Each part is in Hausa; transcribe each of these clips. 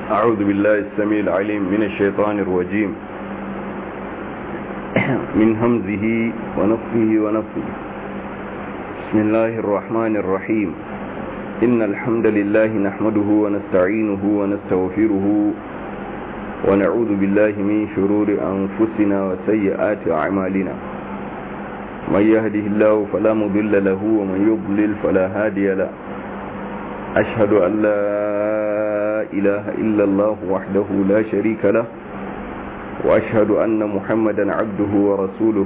أعوذ بالله السميع العليم من الشيطان الرجيم من همزه ونفه ونفه بسم الله الرحمن الرحيم إن الحمد لله نحمده ونستعينه ونستغفره ونعوذ بالله من شرور أنفسنا وسيئات أعمالنا من يهده الله فلا مضل له ومن يضلل فلا هادي له أشهد أن لا إله إلا الله وحده لا شريك له وأشهد أن محمدا عبده ورسوله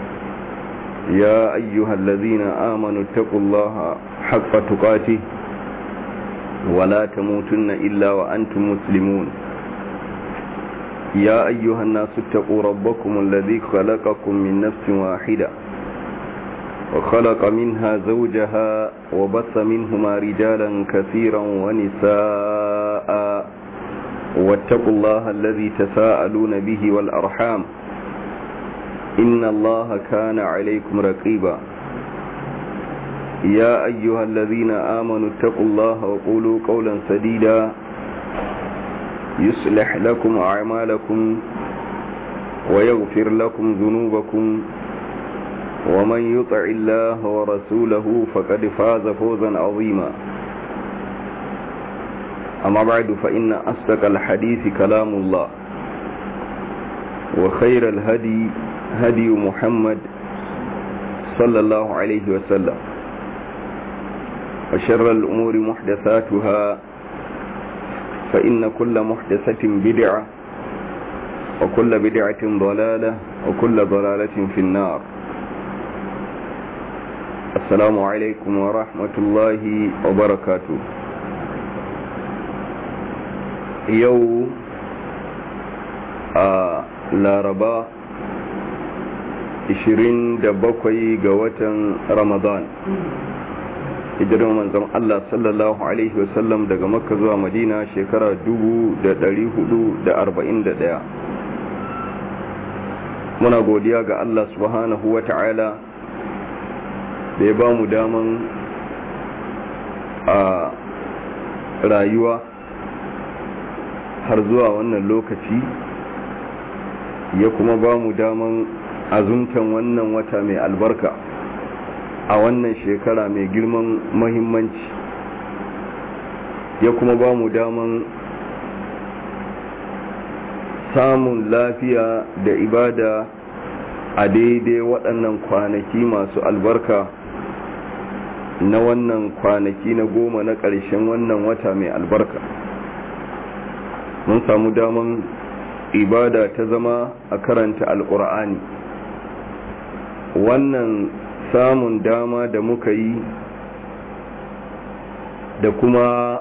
يا أيها الذين آمنوا اتقوا الله حق تقاته ولا تموتن إلا وأنتم مسلمون يا أيها الناس اتقوا ربكم الذي خلقكم من نفس واحدة وخلق منها زوجها وبث منهما رجالا كثيرا ونساء واتقوا الله الذي تساءلون به والأرحام إن الله كان عليكم رقيبا يا أيها الذين آمنوا اتقوا الله وقولوا قولا سديدا يصلح لكم أعمالكم ويغفر لكم ذنوبكم ومن يطع الله ورسوله فقد فاز فوزا عظيما أما بعد فإن أصدق الحديث كلام الله وخير الهدي هدي محمد صلى الله عليه وسلم وشر الأمور محدثاتها فإن كل محدثة بدعة وكل بدعة ضلالة وكل ضلالة في النار السلام عليكم ورحمة الله وبركاته يو laraba 27 ga watan ramadan hijirar manzon Allah sallallahu Alaihi wasallam daga makka zuwa madina shekara 441 muna godiya ga Allah subhanahu wa ta'ala da ya ba mu daman a rayuwa har zuwa wannan lokaci ya kuma ba mu daman azumtan wannan wata mai albarka a wannan shekara mai girman mahimmanci ya kuma ba mu daman samun lafiya da ibada a daidai waɗannan kwanaki masu albarka na wannan kwanaki na goma na ƙarshen wannan wata mai albarka mun samu daman ibada ta zama a karanta alƙur'ani wannan samun dama da muka yi da kuma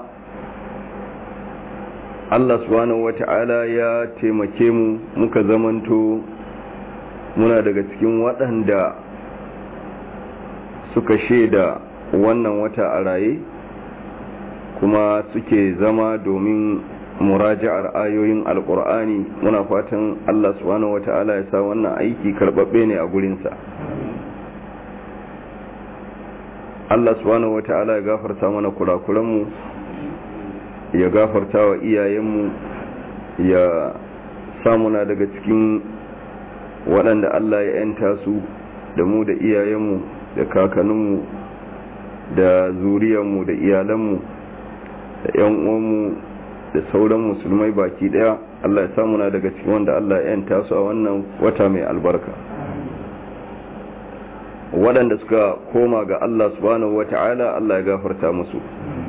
Allah subhanahu wata'ala ya taimake mu muka zamanto muna daga cikin waɗanda suka shaida wannan wata a raye kuma suke zama domin muraja'ar ayoyin alkur'ani muna fatan Allah subhanahu wata'ala ya sa wannan aiki karbabbe ne a gurinsa Allah subhanahu wata'ala ya gafarta mana kurakuranmu ya gafarta wa iyayenmu ya samuna daga cikin waɗanda Allah ya yanta su da mu da iyayenmu da kakanninmu da zuriyarmu da iyalanmu da 'yan uwanmu da sauran musulmai baki daya Allah ya samu na daga cikin wanda Allah ya yanta su a wannan wata mai albarka waɗanda suka koma ga Allah subhanahu wata'ala Allah ya gafarta musu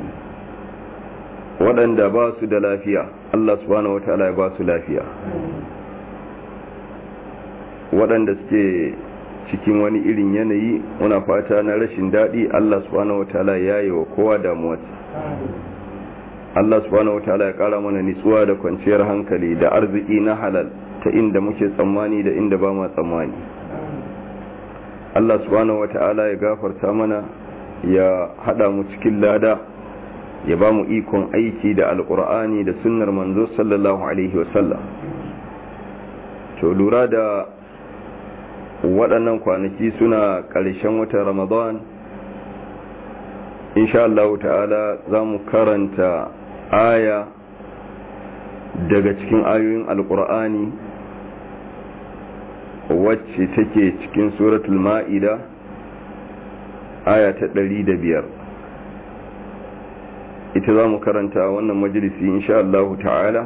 waɗanda ba su da lafiya Allah subhanahu wata'ala ya ba su lafiya waɗanda suke cikin wani irin yanayi muna fata na rashin daɗi Allah subhanahu wata'ala ya yi wa kowa damuwarsa Allah subhanahu wataala ya kara mana nitsuwa da kwanciyar hankali da arziki na halal ta inda muke tsammani da inda ba ma tsammani Allah subhanahu wataala ya gafarta mana ya hada mu cikin lada ya ba mu ikon aiki da alkur'ani da sunnar manzo sallallahu alaihi wasallam to lura da waɗannan kwanaki suna ƙarshen watan ramadan insha Allah ta'ala za mu karanta aya daga cikin ayoyin alkur'ani wacce take cikin suratul ma'ida aya ta ɗari da biyar ita za mu karanta wannan majalisi insha Allah ta'ala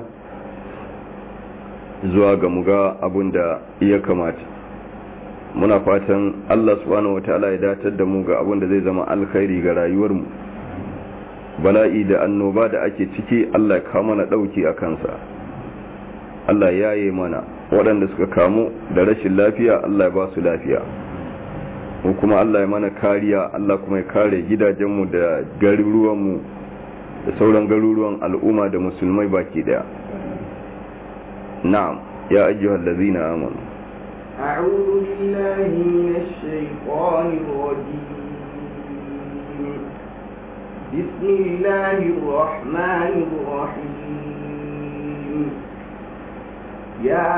zuwa ga muga abun da ya kamata muna fatan Allah subhanahu wata'ala ya datar da mu ga abun da zai zama alkhairi ga rayuwarmu bala'i da annoba da ake ciki Allah ya kawo mana ɗauki a kansa Allah ya yi mana waɗanda suka kamu da rashin lafiya Allah ya ba su lafiya mu kuma Allah ya mana kariya Allah kuma ya kare gidajenmu da garuruwanmu da sauran garuruwan al'umma da musulmai baki daya na'am ya ayyuhal ladzina amanu a'udhu billahi minash shaitanir rajim bismillahir rahmanir rahim يا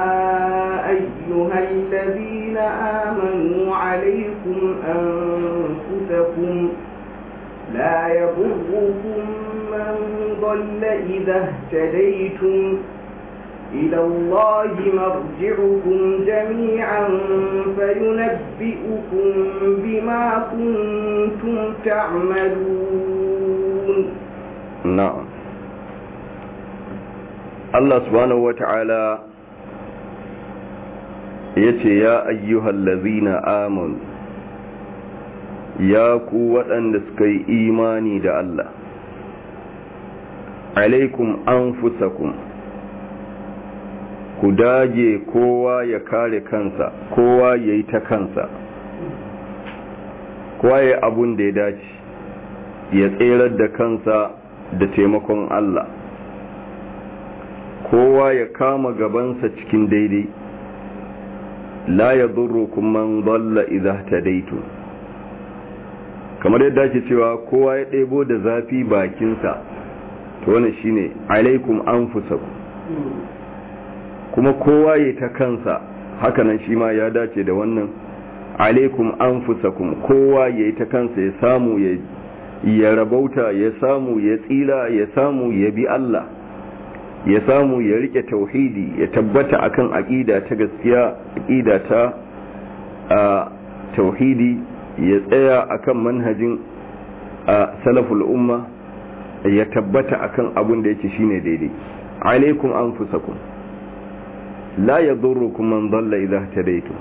أيها الذين آمنوا عليكم أنفسكم لا يضركم من ضل إذا اهتديتم إلى الله مرجعكم جميعا فينبئكم بما كنتم تعملون نعم Allah subhanahu wa ta'ala ya ce, Ya ayyuhal lazina amanu ya ku waɗanda suka yi imani da Allah, alaikum an fusakun, ku dage kowa ya kare kansa, kowa ya yi ta kansa, kowa ya abun da ya dace, ya tserar da kansa da taimakon Allah. kowa ya kama gabansa cikin daidai la ya kuma man dalla idza tadaitu kamar yadda ake cewa kowa ya ɗebo da zafi bakinsa to wannan shine alaikum anfusakum kuma kowa ya ta kansa hakanan shi ma ya dace da wannan alaikum anfusakum kowa ya ta kansa ya samu ya ya rabauta ya samu ya tsira ya samu ya bi Allah ya samu ya rike tauhidi ya tabbata akan aqida ta gaskiya aqida ta a tauhidi ya tsaya akan manhajin a salaful umma ya tabbata akan abun da yake shine daidai alaikum anfusakum la yadurrukum man dalla idha tadaytum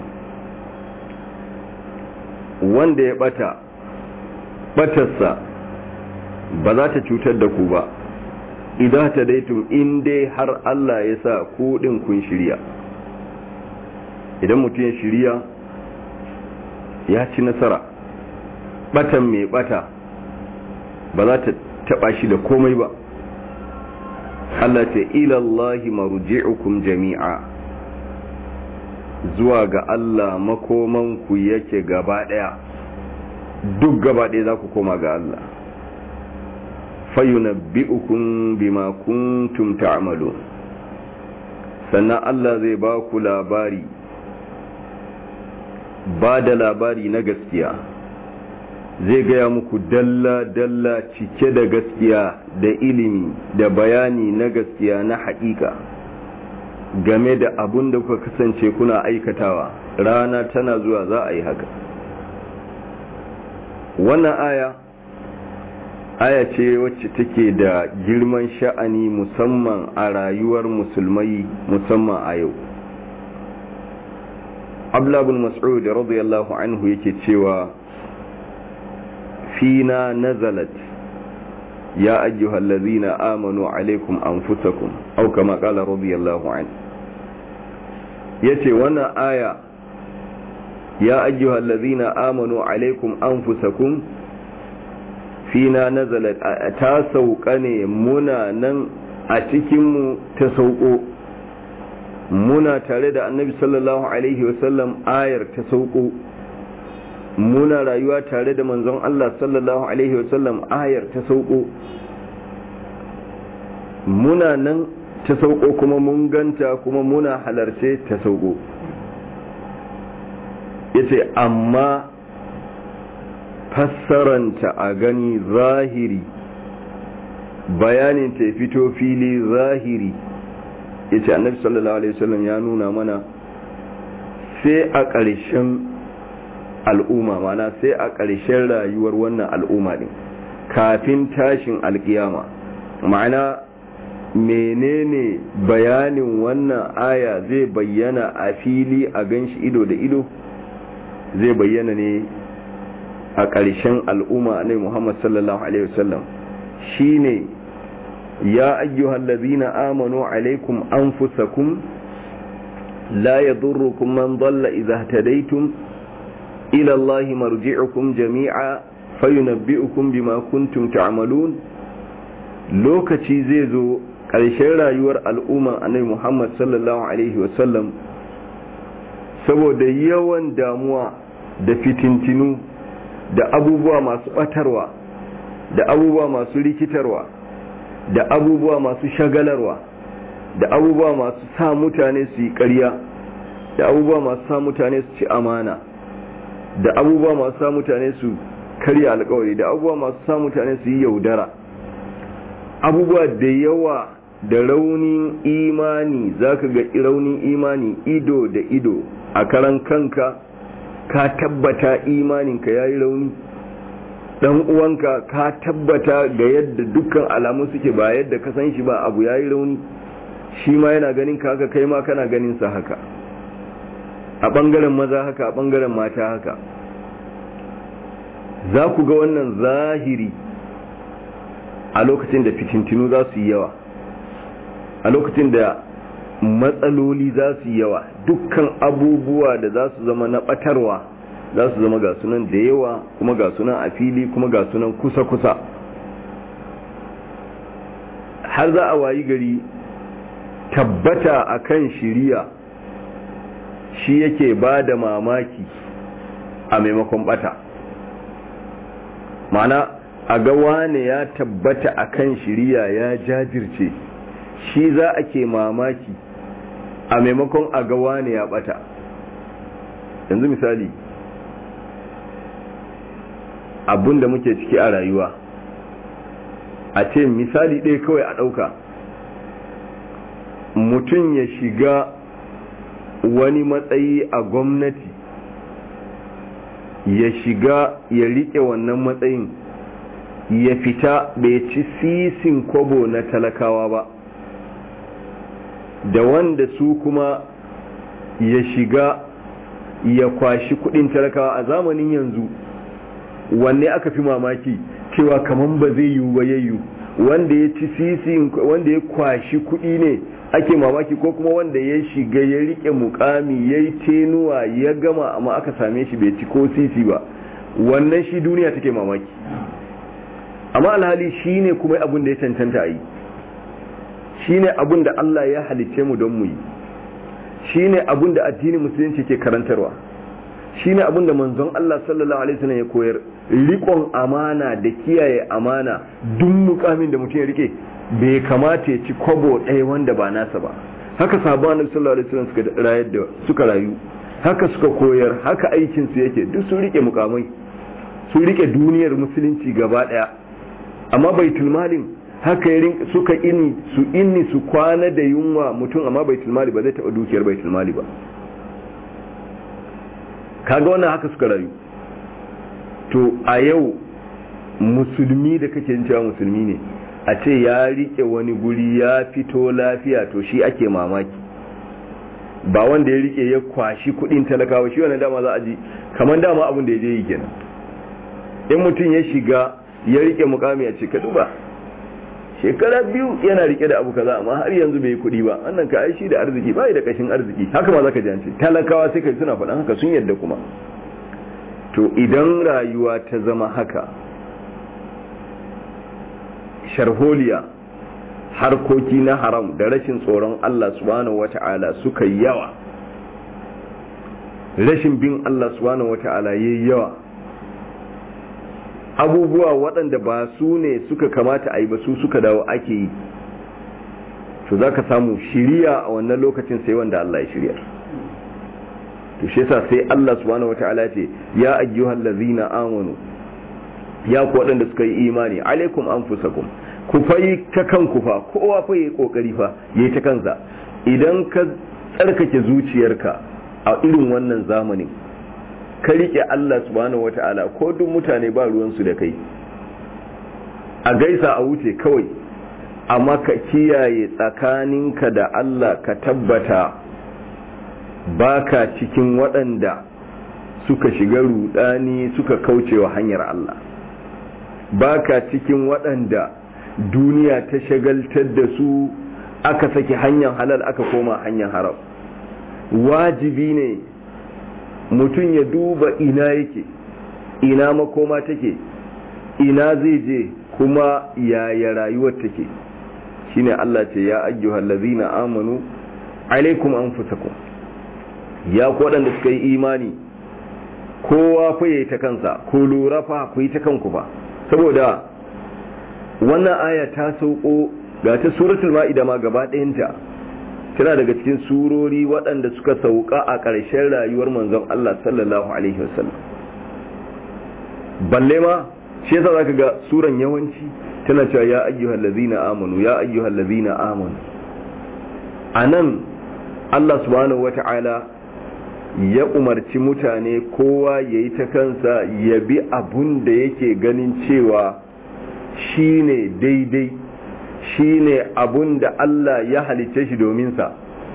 wanda ya bata batarsa ba za ta cutar da ku ba idan ta daitun in dai har Allah ya sa kuɗin kun shirya idan mutum ya shirya ya ci nasara batan mai bata ba za ta taba shi da komai ba Allah ce ilallahi marji'ukum jami'a zuwa ga Allah makomanku yake gaba daya duk gaba daya za ku koma ga Allah fayunabbi'ukum bima kuntum ta'malun sannan Allah zai ba ku labari ba da labari na gaskiya zai gaya muku dalla-dalla cike da gaskiya da ilimi da bayani na gaskiya na haƙiƙa game da abun da kuka kasance kuna aikatawa rana tana zuwa za a yi haka wannan aya aya ce wacce take da girman sha'ani musamman a rayuwar musulmai musamman a yau ablabun mas'ud radiyallahu anhu yake cewa fina nazalat ya ayyuhal ladzina amanu alaikum anfusakum aw kama qala radiyallahu anhu yace wannan aya ya ayyuhal ladzina amanu alaikum anfusakum fina nazalat ta sauka ne muna nan a cikinmu ta sauko muna tare da annabi sallallahu alaihi wasallam ayar ta sauko muna rayuwa tare da manzon Allah sallallahu alaihi wasallam ayar ta sauko muna nan ta sauko kuma mun ganta kuma muna halarce ta sauko yace amma fassaranta a gani zahiri bayanin ta fito fili zahiri ya ce annabi sallallahu alaihi wasallam ya nuna mana sai a ƙarshen al'umma mana sai a ƙarshen rayuwar wannan al'umma ɗin kafin tashin alƙiyama ma'ana menene bayanin wannan aya zai bayyana a fili a ganshi ido da ido zai bayyana ne a ƙarshen al'umma ne muhammad sallallahu alaihi wasallam shine ya ayyuhal ladzina amanu alaikum anfusakum la yadurrukum man dalla idha ihtadaytum ila allahi marji'ukum jami'a fayunabbi'ukum bima kuntum ta'malun lokaci zai zo ƙarshen rayuwar al'umma annabi Muhammad sallallahu alaihi wasallam saboda yawan damuwa da fitintinu da abubuwa masu batarwa da abubuwa masu rikitarwa da abubuwa masu shagalarwa da abubuwa masu sa mutane su yi ƙarya da abubuwa masu sa mutane su ci amana da abubuwa masu sa mutane su karya alkawari da abubuwa masu sa mutane su yi yaudara abubuwa da yawa da raunin imani zaka ga raunin imani ido da ido a karan kanka ka tabbata imaninka yayi rauni dan uwanka ka tabbata ga yadda dukkan alamu suke ba yadda ka san shi ba abu yayi rauni shi ma yana ganin ka haka kai ma kana ganin sa haka a bangaren maza haka a bangaren mata haka za ku ga wannan zahiri a lokacin da fitintinu za su yi yawa a lokacin da matsaloli za su yi yawa dukkan abubuwa da za su zama na batarwa za su zama ga sunan da yawa kuma ga sunan a fili kuma ga sunan kusa-kusa har za a wayi gari tabbata a kan shiriya shi yake ba da mamaki a maimakon bata mana a ga wane ya tabbata a kan shiriya ya jajirce shi za a ke mamaki a maimakon a ga wane ya bata yanzu misali abun da muke ciki a rayuwa a ce misali ɗaya kawai a ɗauka mutum ya shiga wani matsayi a gwamnati ya shiga ya riƙe wannan matsayin ya fita bai ci sisin kobo na talakawa ba da wanda su kuma ya shiga ya kwashi kudin talakawa a zamanin yanzu wanne aka fi mamaki cewa kaman ba zai yiwu ba yayyu wanda ya ci sisin wanda ya kwashi kudi ne ake mamaki ko kuma wanda ya shiga ya rike mukami ya yi tenuwa ya gama amma aka same shi bai ci ko sisi ba wannan shi duniya take mamaki amma alhali shi ne kuma abin da ya cancanta a yi shi ne abin da Allah ya halicce mu don mu yi shi ne abin da addinin musulunci ke karantarwa shi ne abin da manzon Allah sallallahu alaihi wasallam ya koyar rikon amana da kiyaye amana duk mukamin da mutum ya rike bai kamata ya ci kwabo ɗaya wanda ba nasa ba haka sabon annabi sallallahu alaihi wasallam suka rayar da suka rayu haka suka koyar haka aikin su yake duk sun rike mukamai sun rike duniyar musulunci gaba daya amma baitul malin haka yarin suka ini su inni su kwana da yunwa mutum amma baitul mali ba zai taba dukiyar baitul mali ba kaga wannan haka suka rayu to a yau musulmi da kake cewa musulmi ne a ce ya rike wani guri ya fito lafiya to shi ake mamaki ba wanda ya rike ya kwashi kudin talakawa shi wannan dama za a ji kamar dama abin da ya je yi kenan in mutum ya shiga ya rike mukami a ce ka duba shekara biyu yana rike da abu kaza amma har yanzu bai yi kuɗi ba wannan ka aishi da arziki bai da kashin arziki haka ma zaka ji an ce talakawa sai kai suna faɗan haka sun yadda kuma to idan rayuwa ta zama haka sharholiya harkoki na haram da rashin tsoron Allah subhanahu wata'ala suka yawa rashin bin Allah subhanahu wata'ala yayi yawa abubuwa waɗanda ba su ne suka kamata a yi ba su suka dawo ake yi to za ka samu shiriya a wannan lokacin sai wanda Allah ya shirya to shi yasa sai Allah subhanahu wataala ce ya ayyuhal ladzina amanu ya ku waɗanda suka yi imani alaikum anfusakum ku fa yi ta kanku fa kowa fa yi kokari fa yi ta kansa idan ka tsarkake zuciyarka a irin wannan zamanin ka rike Allah subhanahu wata'ala ko duk mutane ba ruwansu da kai a gaisa a wuce kawai amma ka kiyaye tsakaninka da Allah ka tabbata baka cikin waɗanda suka shiga rudani suka kaucewa hanyar Allah baka cikin waɗanda duniya ta shagaltar da su aka saki hanyar halal aka koma hanyar haram wajibi ne mutum ya duba ina yake ina makoma take ina zai je kuma yaya rayuwar take shine Allah ce ya ayyuhal ladzina amanu alaikum anfusakum ya ku waɗanda suka yi imani kowa fa yayi ta kansa ko lura fa ku yi ta kanku ba saboda wannan aya ta sauko ga ta suratul ma'ida ma gaba ɗayanta tana daga cikin surori waɗanda suka sauka a ƙarshen rayuwar manzon Allah sallallahu alaihi wasallam balle ma shi yasa zaka ga suran yawanci tana cewa ya ayyuhal ladzina amanu ya ayyuhal ladzina amanu anan Allah subhanahu wata'ala ya umarci mutane kowa yayi ta kansa ya bi abun da yake ganin cewa shine daidai shine abun da Allah ya halicce shi domin sa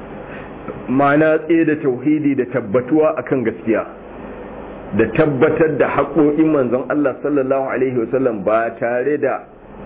ma'ana tsaye da tauhidi da tabbatuwa akan gaskiya da tabbatar da haƙoƙin manzon Allah sallallahu alaihi wasallam ba tare da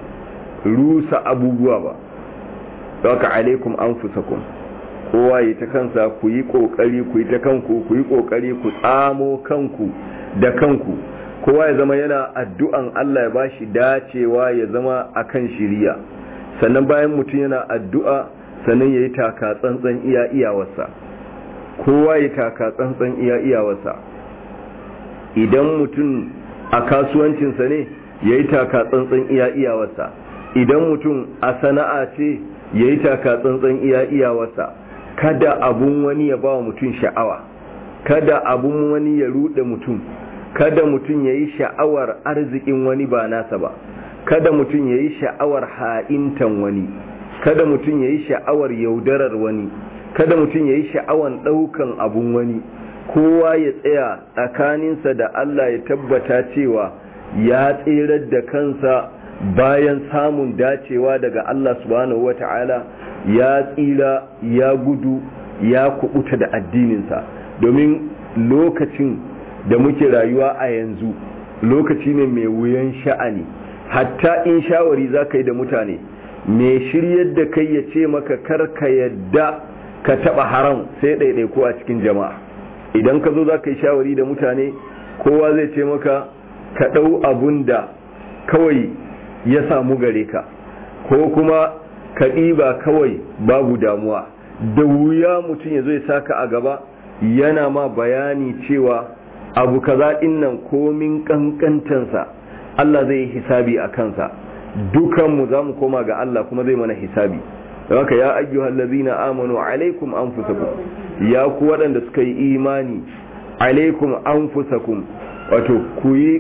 rusa abubuwa ba haka alaikum anfusakum kowa yi ta kansa ku yi ƙoƙari ku yi ta kanku ku yi ƙoƙari ku tsamo kanku da kanku kowa ya zama yana addu'an Allah ya bashi dacewa ya zama akan shiriya sannan bayan mutum yana addu'a sannan ya yi taka tsantsan iya iyawarsa kowa ya taka tsantsan iya iyawarsa idan mutum a kasuwancinsa ne ya yi taka tsantsan iya iyawarsa idan mutum a sana'a ce ya yi taka tsantsan iya iyawarsa kada abun wani ya ba wa mutum sha'awa kada abun wani ya ruɗe mutum kada mutum ya yi sha'awar arzikin wani ba nasa ba kada mutum ya yi sha'awar ha'intan wani kada mutum ya yi sha'awar yaudarar wani kada mutum ya yi sha'awar ɗaukan abun wani kowa ya tsaya tsakaninsa da Allah ya tabbata cewa ya tsirar da kansa bayan samun dacewa daga Allah subhanahu wata'ala ya tsira ya gudu ya kubuta da addininsa domin lokacin da muke rayuwa a yanzu lokaci ne mai wuyan sha'ani hatta in shawari za ka yi da mutane mai shiryar da kai ya ce maka karka yadda ka taba haram sai ɗaiɗaiko a cikin jama'a idan ka zo za ka yi shawari da mutane kowa zai ce maka ka ɗau abun da kawai ya samu gare ka ko kuma ka ɗiba kawai babu damuwa da wuya mutum ya zo ya saka a gaba yana ma bayani cewa abu kaza nan komin kankantansa Allah zai yi hisabi a kansa dukanmu za mu koma ga Allah kuma zai mana hisabi haka ya ayyuhal ladzina amanu alaikum anfusakum ya ku waɗanda suka yi imani alaikum anfusakum wato ku yi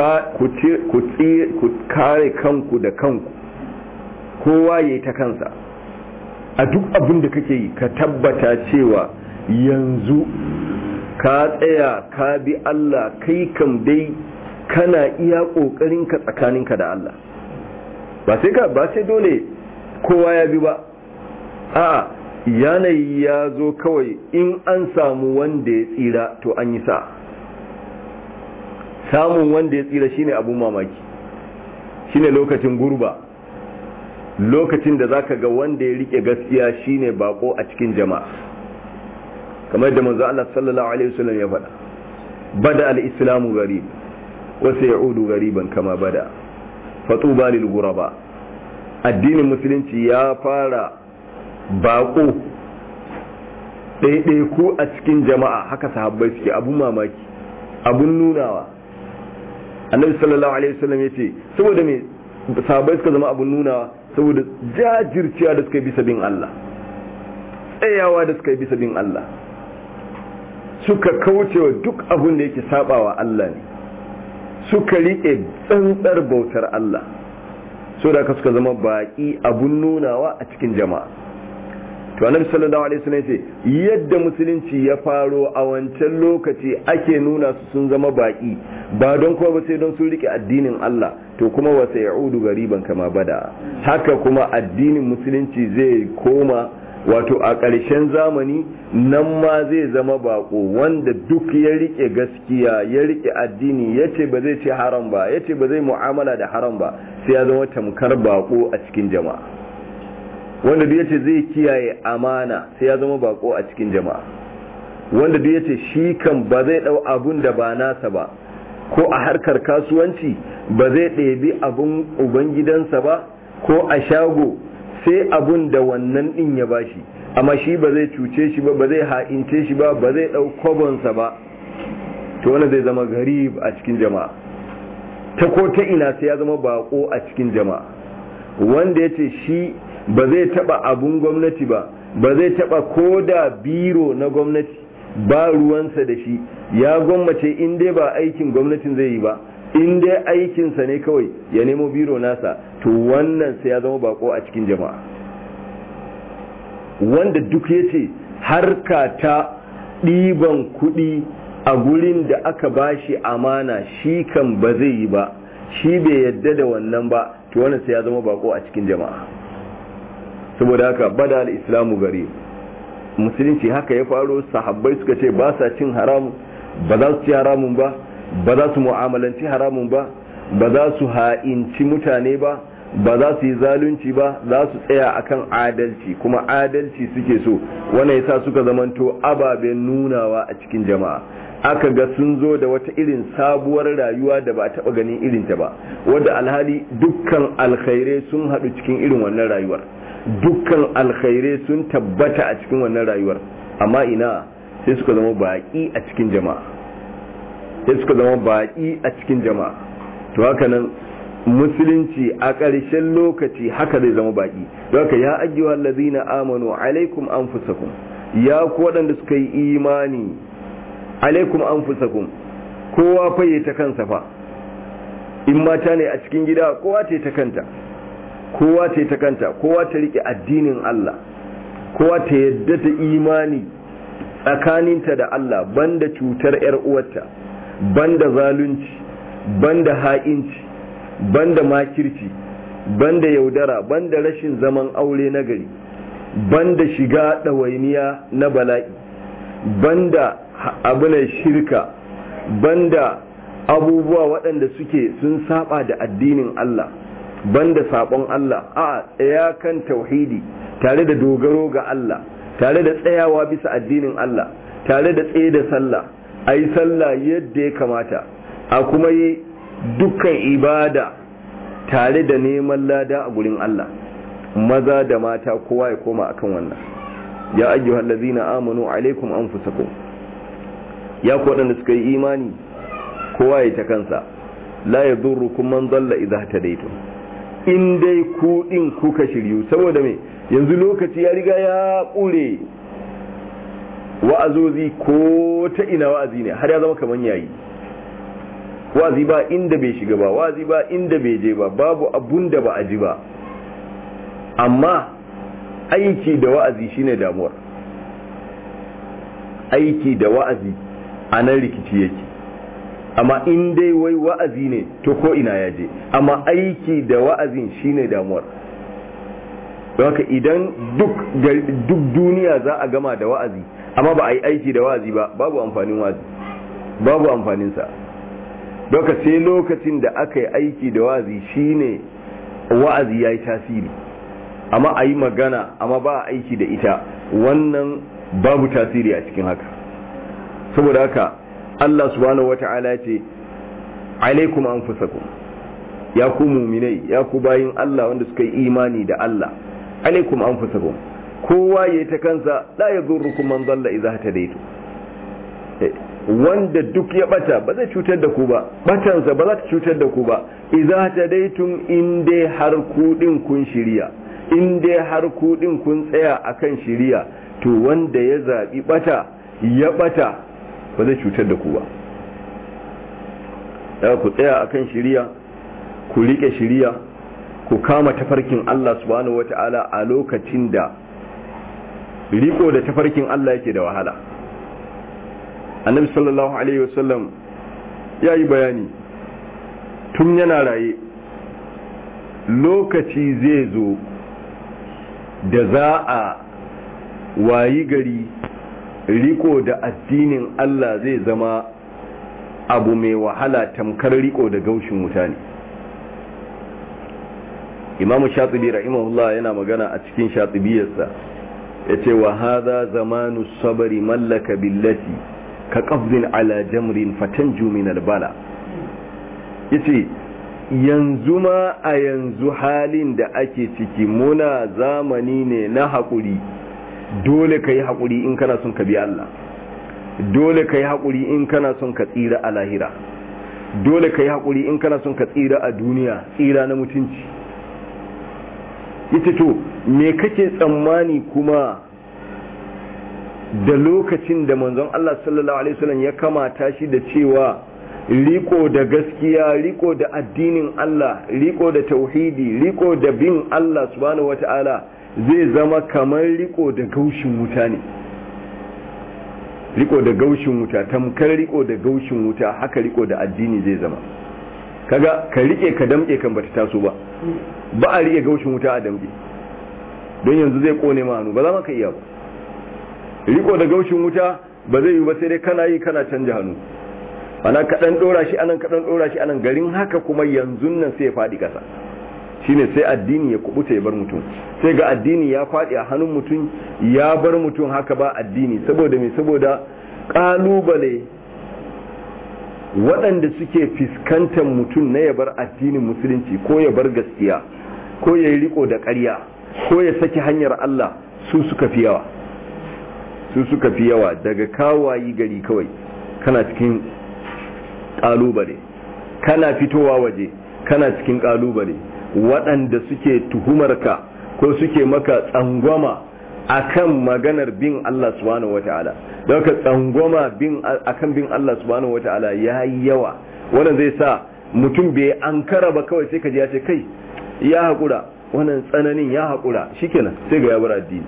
ku kare kanku da kanku kowa ya yi ta kansa a duk abin da kake yi ka tabbata cewa yanzu ka tsaya ka bi Allah kai kam dai kana iya ƙoƙarinka tsakaninka da Allah ba sai ka ba sai dole kowa ya bi ba a yanayi ya zo kawai in an samu wanda ya tsira to an yi sa samun wanda ya tsira shine abun mamaki shine lokacin gurba lokacin da zaka ga wanda ya rike gaskiya shine bako a cikin jama'a kamar da manzo Allah sallallahu alaihi wasallam ya faɗa bada al-islamu gharib wa sayaudu ghariban kama bada fatuba lil ghuraba addinin musulunci ya fara bako ɗaiɗaiku a cikin jama'a haka sahabbai suke abun mamaki abun nunawa annabi sallallahu alaihi wasallam ya ce saboda me sahabbai suka zama abun nunawa saboda jajirciya da suka yi bisa bin Allah tsayawa da suka yi bisa bin Allah suka kaucewa duk abun da yake sabawa Allah ne suka riƙe tsantsar bautar Allah so da suka zama baki abun nunawa a cikin jama'a to annabi sallallahu alaihi wasallam ce yadda musulunci ya faro a wancan lokaci ake nuna su sun zama baki ba don kuma ba sai don sun rike addinin Allah to kuma wa sayaudu gariban kama bada haka kuma addinin musulunci zai koma wato a ƙarshen zamani nan ma zai zama bako wanda duk ya rike gaskiya ya rike addini ya ce ba zai ce haram ba ya ce ba zai mu'amala da haram ba sai ya zama tamkar bako a cikin jama'a wanda duk ya ce zai kiyaye amana sai ya zama bako a cikin jama'a wanda duk ya ce shi kan ba zai ɗau abun da ba nasa ba ko a harkar kasuwanci ba zai ɗebi abun ubangidansa ba ko a shago sai abun da wannan din ya bashi amma shi ba zai cuce shi ba ba zai ha'ince shi ba ba zai dau kwabonsa ba to wanda zai zama garib a cikin jama'a ta ko ta ina sai ya zama bako a cikin jama'a wanda ya ce shi ba zai taba abun gwamnati ba ba zai taba ko da biro na gwamnati ba ruwansa da shi ya gwammace in dai ba aikin gwamnatin zai yi ba in dai aikinsa ne kawai ya nemo biro nasa to wannan sai ya zama bako a cikin jama'a wanda duk ya ce harka ta ɗiban kuɗi a gurin da aka bashi amana shi kan ba zai yi ba shi bai yadda da wannan ba to wannan sai ya zama bako a cikin jama'a saboda haka bada al-islamu gari musulunci haka ya faro sahabbai suka ce ba sa cin haramun ba za su ci haramun ba ba za su mu'amalanci haramun ba ba za su ha'inci mutane ba ba za su yi zalunci ba za su tsaya akan adalci kuma adalci suke so wannan yasa suka zamanto ababen nunawa a cikin jama'a aka ga sun zo da wata irin sabuwar rayuwa da ba a taba ganin irinta ba wadda alhali dukkan alkhairai sun haɗu cikin irin wannan rayuwar dukkan alkhairai sun tabbata a cikin wannan rayuwar amma ina sai suka zama baƙi a cikin jama'a sai suka zama baƙi a cikin jama'a to haka nan musulunci a ƙarshen lokaci haka zai zama baƙi don haka ya ajiye allazina amanu alaikum anfusakum ya ku waɗanda suka yi imani alaikum anfusakum kowa faye ta kansa fa in mata ne a cikin gida kowa ce ta kanta kowa ce ta kanta kowa ta rike addinin Allah kowa ta yadda ta imani tsakaninta da Allah banda cutar yar uwarta banda zalunci banda ha'inci banda makirci banda yaudara banda rashin zaman aure na gari banda shiga ɗawainiya na bala'i banda abunan shirka banda abubuwa waɗanda suke sun saba da addinin Allah banda sabon Allah a tsaya kan tauhidi tare da dogaro ga Allah tare da tsayawa bisa addinin Allah tare da tsaye da sallah a yi sallah yadda ya kamata a kuma yi dukkan ibada tare da neman lada a gurin Allah maza da mata kowa ya koma akan wannan ya ayyuhal ladzina amanu alaikum anfusakum ya ku waɗanda suka yi imani kowa ya ta kansa la yadurrukum man dalla idza tadaytum in dai ku din kuka shiryu saboda me yanzu lokaci ya riga ya ƙure wa'azozi ko ta ina wa'azi ne har ya zama kaman yayi wa'azi ba inda bai shiga ba wa'azi ba inda bai je ba babu abun da ba a ji ba amma aiki da wa'azi shine damuwar aiki da wa'azi a nan rikici yake amma in dai wai wa'azi ne to ko ina ya je amma aiki da wa'azin shine damuwar haka idan duk duk duniya za a gama da wa'azi amma ba a yi aiki da wa'azi ba babu amfanin wa'azi babu amfaninsa doka sai lokacin da aka yi aiki da wa'azi shine wa'azi ya yi tasiri amma a yi magana amma ba a aiki da ita wannan babu tasiri a cikin haka saboda haka Allah subhanahu wata'ala ce alaikum anfusakum ya ku muminai ya ku bayin Allah wanda suka yi imani da Allah alaikum anfusakum kowa yayi ta kansa la yadurrukum man dalla idza hadaytu wanda duk ya bata ba zai cutar da ku ba batansa ba za ta cutar da ku ba idza hadaytum in dai har ku din kun shirya in dai har ku din kun tsaya akan shirya to wanda ya zabi bata ya bata ba zai cutar da ku ba da ku tsaya akan shiriya ku rike shiriya ku kama tafarkin Allah subhanahu wata'ala a lokacin da riko da tafarkin Allah yake da wahala annabi sallallahu alaihi wasallam ya yi bayani tun yana raye lokaci zai zo da za a wayi gari riko da addinin Allah zai zama abu mai wahala tamkar riko da gaushin mutane imamu shatibi rahimahullah yana magana a cikin shatibiyarsa ya ce wa haza zamanu sabari mallaka billati ka ƙafzin ala jamrin fatanju min albala ya ce yanzu ma a yanzu halin da ake ciki muna zamani ne na haƙuri dole ka yi haƙuri in kana son ka bi Allah dole ka yi haƙuri in kana son ka tsira a lahira dole ka yi haƙuri in kana son ka tsira a duniya tsira na mutunci ita to me kake tsammani kuma da lokacin da manzon Allah sallallahu alaihi wasallam ya kamata shi da cewa riko da gaskiya riko da addinin Allah riko da tauhidi riko da bin Allah subhanahu wataala zai zama kamar riko da gaushin wuta ne riko da gaushin wuta tamkar riko da gaushin wuta haka riko da addini zai zama kaga ka rike ka damke kan bata taso ba ba a rike gaushin wuta a damke don yanzu zai kone ma hannu ba za ka iya ba riko da gaushin wuta ba zai yi ba sai dai kana yi kana canja hannu ana kaɗan ɗora shi anan kaɗan ɗora shi anan garin haka kuma yanzu nan sai ya faɗi ƙasa shine sai addini ya kubuta ya bar mutum sai ga addini ya faɗi a hannun mutum ya bar mutum haka ba addini saboda me saboda ƙalubale waɗanda suke fiskantar mutum na ya bar addinin musulunci ko ya bar gaskiya ko ya yi riko da ƙarya ko ya saki hanyar Allah su suka fi yawa su suka fi yawa daga kawayi gari kawai kana cikin ƙalubale kana fitowa waje kana cikin ƙalubale waɗanda suke tuhumarka ko suke maka tsangwama akan maganar bin Allah subhanahu wata'ala don ka tsangwama bin akan bin Allah subhanahu wata'ala ya yi yawa wannan zai sa mutum bai ankara ba kawai sai ka ji ya ce kai ya haƙura wannan tsananin ya haƙura shikenan sai ga ya bar addini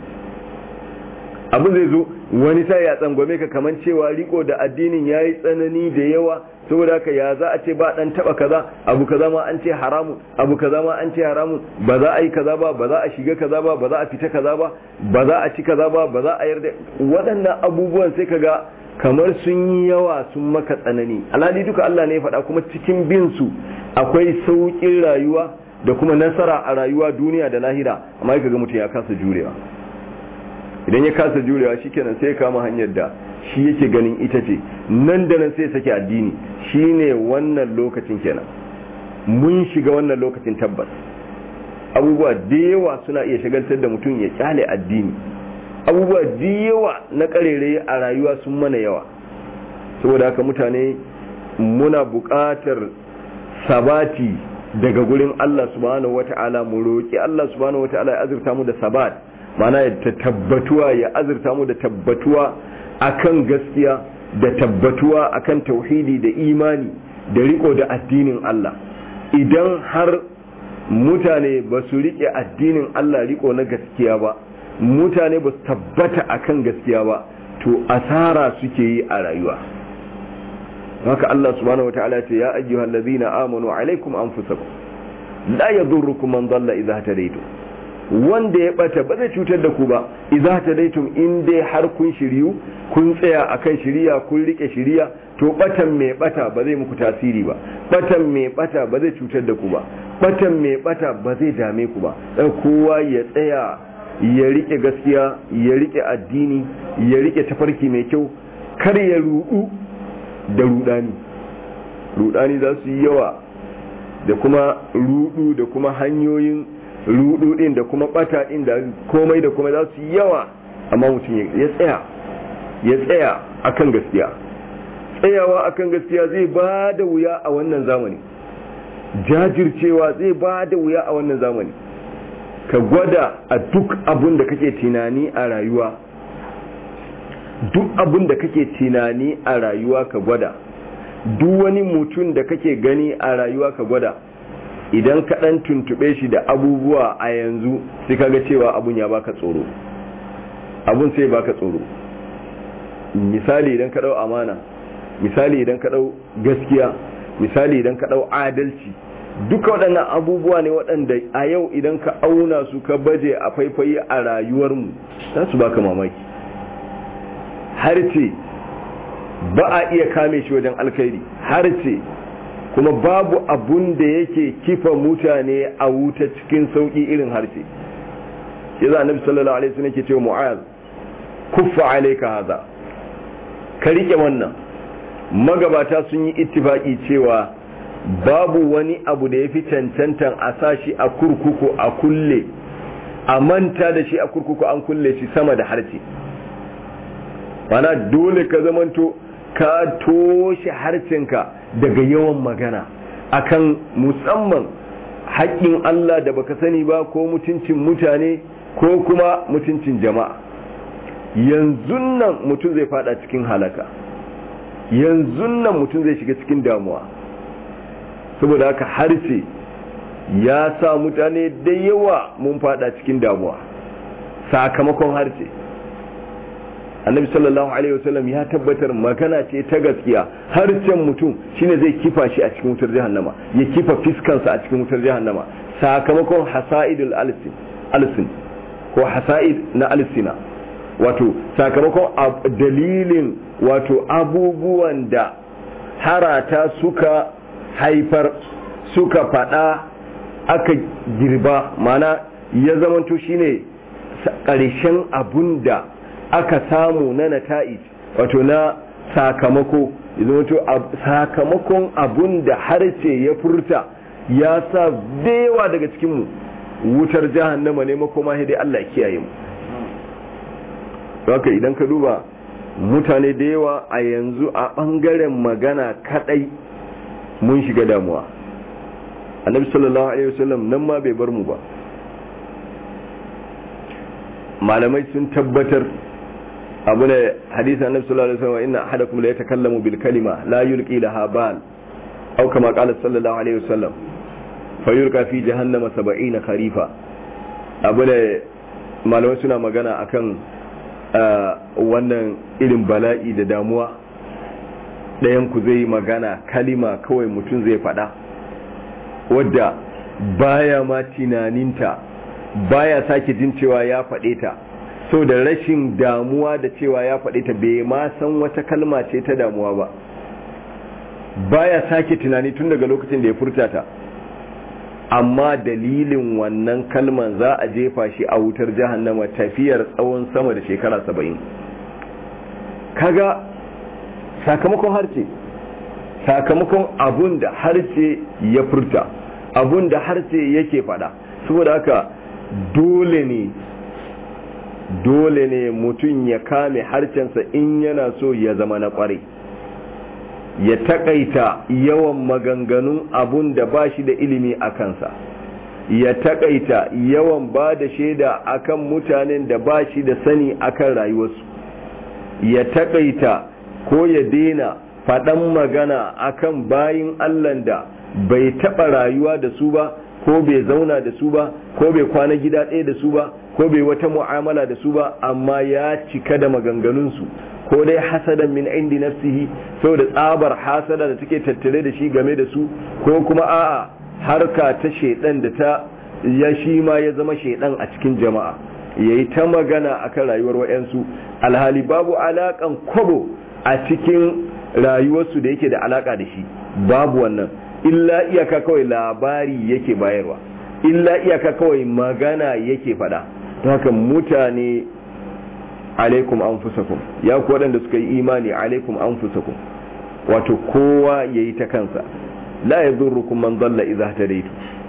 abin zai zo wani sai ya tsangwame ka kamar cewa riko da addinin ya yi tsanani da yawa saboda haka ya za a ce ba dan taba kaza abu kaza ma an ce haramun abu kaza ma an ce haramun ba za a yi kaza ba ba za a shiga kaza ba ba za a fita kaza ba ba za a ci kaza ba ba za a yarda waɗannan abubuwan sai kaga kamar sun yi yawa sun maka tsanani alhali duka Allah ne ya faɗa kuma cikin bin su akwai sauƙin rayuwa da kuma nasara a rayuwa duniya da lahira amma kaga mutum ya kasa jurewa idan ya kasa jurewa shikenan sai ya kama hanyar da shi yake ganin ita ce nan da nan sai sake addini shine wannan lokacin kenan mun shiga wannan lokacin tabbas abubuwa da yawa suna iya shagaltar da mutum ya kyale addini abubuwa da yawa na karere a rayuwa sun mana yawa saboda haka mutane muna buƙatar sabati daga gurin Allah subhanahu wata'ala mu roƙi Allah subhanahu wata'ala ya azurta mu da sabat mana ya tabbatuwa ya azurta mu da tabbatuwa akan gaskiya da tabbatuwa akan tauhidi da imani da riko da addinin Allah idan har mutane ba su rike addinin Allah riko na gaskiya ba mutane ba su tabbata akan gaskiya ba to asara suke yi a rayuwa haka Allah subhanahu wataala ya ce ya ayyuhal ladhina amanu alaikum anfusakum la yadurrukum man dalla idha hadaytum wanda ya bata ba zai cutar da ku ba idza tadaitum in dai har kun shiryu kun tsaya akan shiriya kun rike shiriya to batan mai bata ba zai muku tasiri ba batan mai bata ba zai cutar da ku ba batan mai bata ba zai dame ku ba dan kowa ya tsaya ya rike gaskiya ya rike addini ya rike tafarki mai kyau kar ya rudu da rudani rudani za su yi yawa da kuma rudu da kuma hanyoyin rudu din da kuma bata din da komai da komai za su yawa amma mutum ya tsaya ya tsaya akan gaskiya tsayawa akan gaskiya zai ba da wuya a wannan zamani jajircewa zai ba da wuya a wannan zamani ka gwada a duk abun da kake tunani a rayuwa duk abun da kake tunani a rayuwa ka gwada duk wani mutum da kake gani a rayuwa ka gwada idan ka dan tuntube shi da abubuwa a yanzu sai kaga cewa abun ya baka tsoro abun sai baka tsoro misali idan ka dau amana misali idan ka dau gaskiya misali idan ka dau adalci duka waɗannan abubuwa ne waɗanda a yau idan ka auna su ka baje a faifayi a rayuwarmu za su baka mamaki har ce ba a iya kame shi wajen alkhairi har ce kuma babu abun da yake kifa mutane a wuta cikin sauƙi irin harshe ya za annabi sallallahu alaihi wasallam yake cewa mu'az kuffa alayka hadha ka rike wannan magabata sun yi ittifaki cewa babu wani abu da ya fi cancantan a sashi a kurkuku a kulle a manta da shi a kurkuku an kulle shi sama da harshe mana dole ka zamanto ka toshe harcenka daga yawan magana akan musamman haƙƙin Allah da baka sani ba ko mutuncin mutane ko kuma mutuncin jama'a yanzu nan mutum zai fada cikin halaka yanzu nan mutum zai shiga cikin damuwa saboda haka harshe ya sa mutane da yawa mun fada cikin damuwa sakamakon harshe annabi sallallahu alaihi wasallam ya tabbatar magana ce ta gaskiya harshen mutum shine zai kifa shi a cikin wutar jahannama ya kifa fiskansa a cikin wutar jahannama sakamakon hasa'idul alsin alsin ko hasa'id na alsina wato sakamakon dalilin wato abubuwan da harata suka haifar suka fada aka girba mana ya zamanto shine ƙarshen abun da aka samu na nata'ij wato na sakamako zamanto sakamakon abun da harce ya furta ya sa dewa daga cikinmu wutar jahannama ne makoma dai Allah kiyaye mu haka idan ka duba mutane da yawa a yanzu a ɓangaren magana kadai mun shiga damuwa annabi sallallahu alaihi wasallam nan ma bai bar mu ba malamai sun tabbatar abu ne hadisi annabi sallallahu alaihi wasallam inna ahadakum la yatakallamu bil kalima la yulqi laha bal aw kama qala sallallahu alaihi wasallam fayulqa fi jahannama 70 kharifa abu ne malamai suna magana akan wannan irin bala'i da damuwa ɗayan ku zai magana kalima kawai mutum zai faɗa wadda baya ma tunaninta baya sake jin cewa ya faɗe ta so da rashin damuwa da cewa ya faɗe ta bai ma san wata kalma ce ta damuwa ba baya sake tunani tun daga lokacin da ya furta ta amma dalilin wannan kalman za a jefa shi a wutar jahannama tafiyar tsawon sama da shekara saba'in kaga sakamakon harce sakamakon abun da harce ya furta abun da harce yake fada saboda haka dole ne dole ne mutum ya kame harcensa in yana so ya zama na kwarai ya takaita yawan maganganun abun da ba shi da ilimi a kansa ya takaita yawan ba da shaida akan mutanen da ba shi da sani akan rayuwarsu ya takaita ko ya daina faɗan magana akan bayin allan da bai taɓa rayuwa da su ba ko bai zauna da su ba ko bai kwana gida ɗaya da su ba ko bai wata mu'amala da su ba amma ya cika da maganganunsu ko dai hasadan min indi nafsihi saboda tsabar hasada da take tattare da shi game da su ko kuma a'a harka ta shedan da ta ya shi ma ya zama shedan a cikin jama'a yayi ta magana akan rayuwar wayansu alhali babu alakan kwabo a cikin rayuwarsu da yake da alaka da shi babu wannan illa iyaka kawai labari yake bayarwa illa iyaka kawai magana yake fada don haka mutane alaikum anfusakum ya ku waɗanda suka yi imani alaikum anfusakum wato kowa ya yi ta kansa la ya zurrukum man zalla idza hadaitu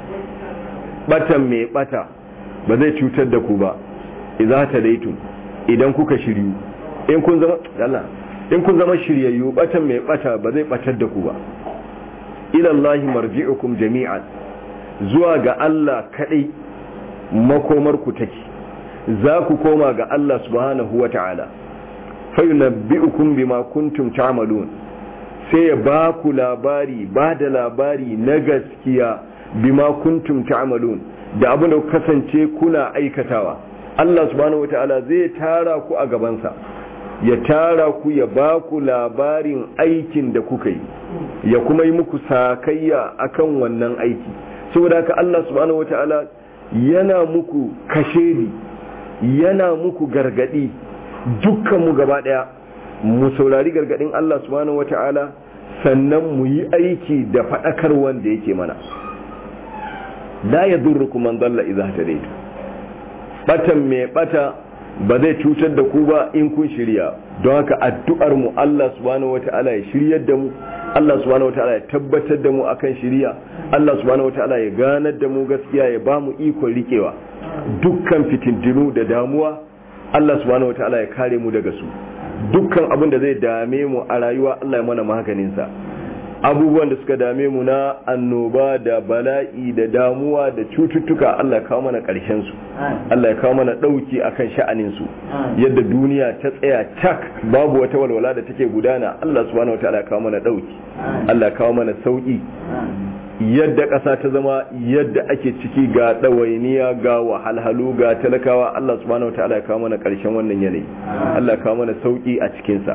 batan mai bata ba zai cutar da ku ba idza hadaitu idan kuka shiryu in kun zama Allah in kun zama shiryayyu batan mai bata ba zai batar da ku ba ila Allah marji'ukum jami'an zuwa ga Allah kadai makomar ku take za ku koma ga Allah subhanahu wa ta'ala fayunabbi'ukum bima kuntum ta'malun sai ya ba ku labari ba da labari na gaskiya bima kuntum ta'malun da abin da kasance kuna aikatawa Allah subhanahu wataala zai tara ku a gabansa ya tara ku ya ba ku labarin aikin da kuka yi ya kuma yi muku sakayya akan wannan aiki saboda haka Allah subhanahu wataala yana muku kashedi yana muku gargadi dukkan mu gaba daya mu saurari gargadin Allah subhanahu wataala sannan mu yi aiki da fadakar wanda yake mana la yadurrukum man dalla idza hadaytu batan mai bata ba zai cutar da ku ba in kun shirya don haka addu'ar mu Allah subhanahu wataala ya shiryar da mu Allah subhanahu wataala ya tabbatar da mu akan shiriya Allah subhanahu wataala ya ganar da mu gaskiya ya ba mu ikon rikewa dukkan fitintinu da damuwa Allah subhanahu wataala ya kare mu daga su dukkan abin da zai dame mu a rayuwa Allah ya mana maganin sa abubuwan da suka dame mu na annoba da bala'i da damuwa da cututtuka Allah ya kawo mana ƙarshen su Allah ya kawo mana ɗauki akan sha'anin su yadda duniya ta tsaya cak babu wata walwala da take gudana Allah subhanahu wataala ya kawo mana ɗauki Allah ya kawo mana sauki yadda ƙasa ta zama yadda ake ciki ga ɗawainiya ga wahalhalu ga talakawa Allah subhanahu wataala ya kawo mana ƙarshen wannan yanayi Allah ya kawo mana sauki a cikinsa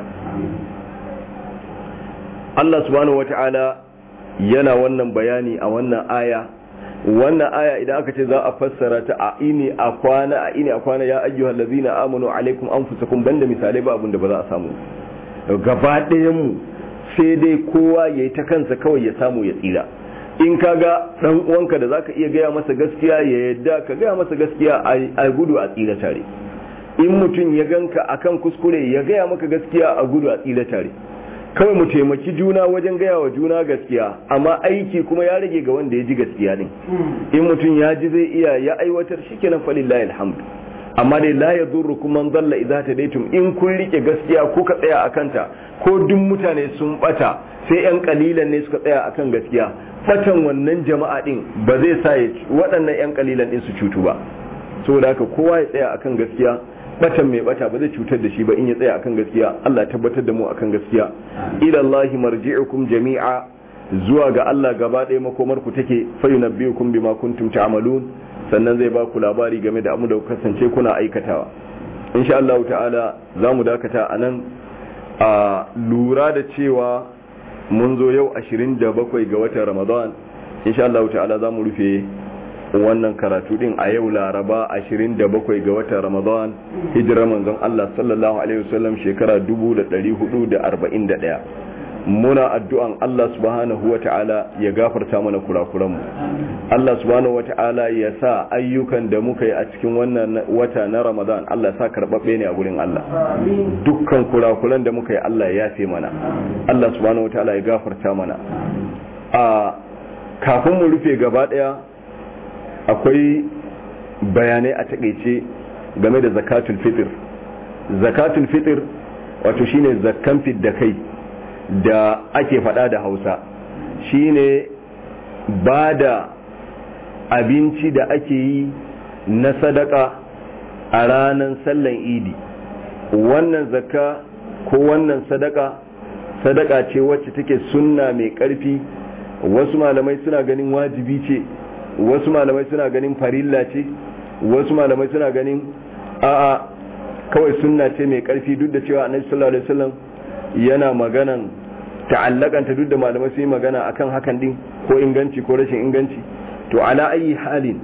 Allah subhanahu wata'ala yana wannan bayani a wannan aya wannan aya idan aka ce za a fassara ta a ini a kwana a ini a kwana ya ayyuhal ladzina amanu alaikum anfusakum banda misalai ba abin da ba za a samu gaba ɗayan mu sai dai kowa yayi ta kansa kawai ya samu ya tsira in ka ga dan uwanka da zaka iya gaya masa gaskiya ya yadda ka gaya masa gaskiya a gudu a tsira tare in mutum ya ganka akan kuskure ya gaya maka gaskiya a gudu a tsira tare kawai mu taimaki juna wajen gaya wa juna gaskiya amma aiki kuma ya rage ga wanda ya ji gaskiya din in mutum ya ji zai iya ya aiwatar shikenan falillahi alhamdu amma dai la yadurrukum man dalla idza tadaytum in kun rike gaskiya ko ka tsaya akan ta ko duk mutane sun bata sai yan kalilan ne suka tsaya akan gaskiya batan wannan jama'a din ba zai sa waɗannan yan kalilan din su cutu ba saboda haka kowa ya tsaya akan gaskiya batan mai bata ba zai cutar da shi ba in ya tsaya akan gaskiya Allah ya tabbatar da mu akan gaskiya ila Allah marji'ukum jami'a zuwa ga Allah gaba ɗaya makomar ku take fa yunabbiukum bima kuntum ta'malun sannan zai ba ku labari game da amu da kasance kuna aikatawa insha Allah ta'ala za mu dakata a nan a lura da cewa mun zo yau 27 ga watan Ramadan insha Allah ta'ala za mu rufe wannan karatu din a yau laraba 27 ga watan ramadan hijirar manzon Allah sallallahu alaihi wasallam shekara 1441 muna addu'an Allah subhanahu wata'ala ya gafarta mana kurakuranmu Allah subhanahu wata'ala ya sa ayyukan da muka yi a cikin wannan wata na ramadan Allah sa karɓaɓɓe ne a gurin Allah dukkan kurakuran da muka yi Allah ya yafe mana Allah subhanahu wata'ala ya gafarta mana a kafin mu rufe gaba ɗaya akwai bayanai a takaice game da zakatul fitr zakatul fitr wato shine zakkan fit da kai da ake fada da hausa shine ba da abinci da ake yi na sadaka a ranar sallan idi wannan zakka ko wannan sadaka sadaka ce wacce take sunna mai karfi wasu malamai suna ganin wajibi ce wasu malamai suna ganin farilla ce wasu malamai suna ganin a'a kawai sunna ce mai karfi duk da cewa annabi sallallahu alaihi wasallam yana maganan ta'allakanta duk da malamai su yi magana akan hakan din ko inganci ko rashin inganci to ala ayi halin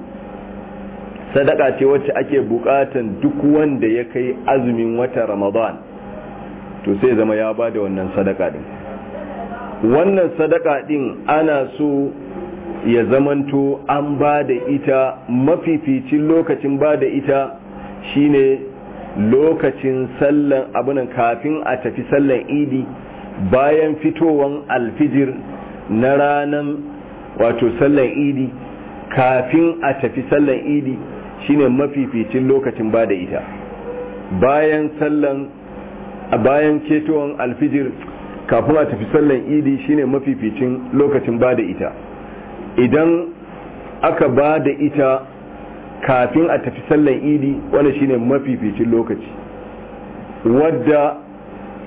sadaka ce wacce ake bukatan duk wanda ya kai azumin wata ramadan to sai zama ya bada wannan sadaka din wannan sadaka din ana so ya zamanto an ba da ita mafificin lokacin ba da ita shine lokacin sallan abunan kafin a tafi sallan idi bayan fitowan alfijir na ranan wato sallan idi kafin a tafi sallan idi shine mafificin lokacin ba da ita bayan sallan bayan ketowan alfijir kafin a tafi sallan idi shine mafificin lokacin ba da ita idan aka ba da ita kafin a tafi sallan idi wanda shine mafificin lokaci wadda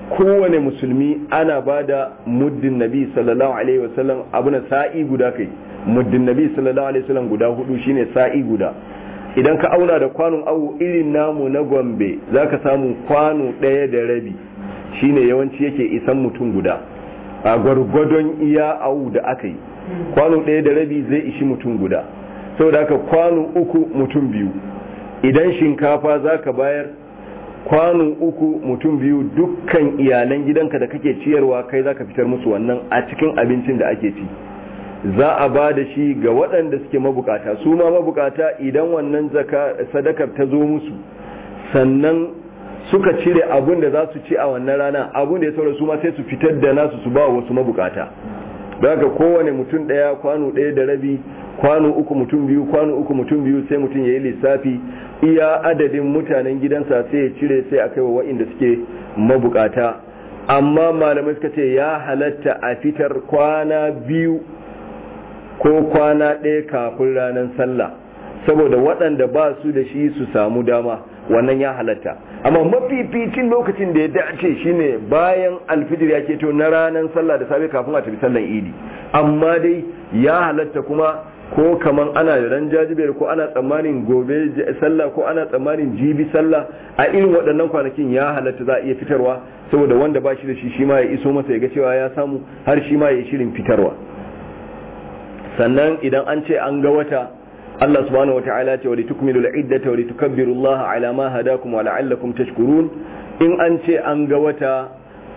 kowane musulmi ana ba da muddin nabi sallallahu alaihi wasallam abu na sa'i guda kai muddin nabi sallallahu alaihi wasallam guda hudu shine sa'i guda idan ka auna da kwanon awu irin namu na gombe zaka samu kwano ɗaya da rabi shine yawanci yake isan mutum guda a gwargwadon iya awu da aka yi kwano ɗaya da rabi zai ishi mutum guda saboda haka kwano uku mutum biyu idan shinkafa zaka bayar kwano uku mutum biyu dukkan iyalan gidanka da kake ciyarwa kai zaka fitar musu wannan a cikin abincin da ake ci za a ba da shi ga waɗanda suke mabukata su ma mabukata idan wannan sadakar ta zo musu sannan suka cire abun da za su ci a wannan rana abun da ya saura su ma sai su fitar da nasu su ba wasu mabukata daga kowane mutum ɗaya kwano ɗaya da rabi kwano uku mutum biyu kwano uku mutum biyu sai mutum ya yi lissafi iya adadin mutanen gidansa sai ya cire sai a kaiwa wa'inda suke mabukata amma malamai suka ce ya halatta a fitar kwana biyu ko kwana ɗaya kafin ranar sallah saboda waɗanda ba su da shi su samu dama wannan ya halatta amma mafificin lokacin da ya dace shine bayan alfijir ya keto na ranar sallah da safe kafin a tafi sallan idi amma dai ya halatta kuma ko kaman ana da ran jajibiyar ko ana tsammanin gobe sallah ko ana tsammanin jibi sallah a irin waɗannan kwanakin ya halatta za a iya fitarwa saboda wanda ba shi da shi shi ma ya iso masa ya ga cewa ya samu har shi ma ya yi shirin fitarwa sannan idan an ce an ga wata Allah subhanahu wata'ala ce wa litukmilu al-iddata wa litukabbiru Allah ala ma hadakum wa la'allakum tashkurun in an ce an ga wata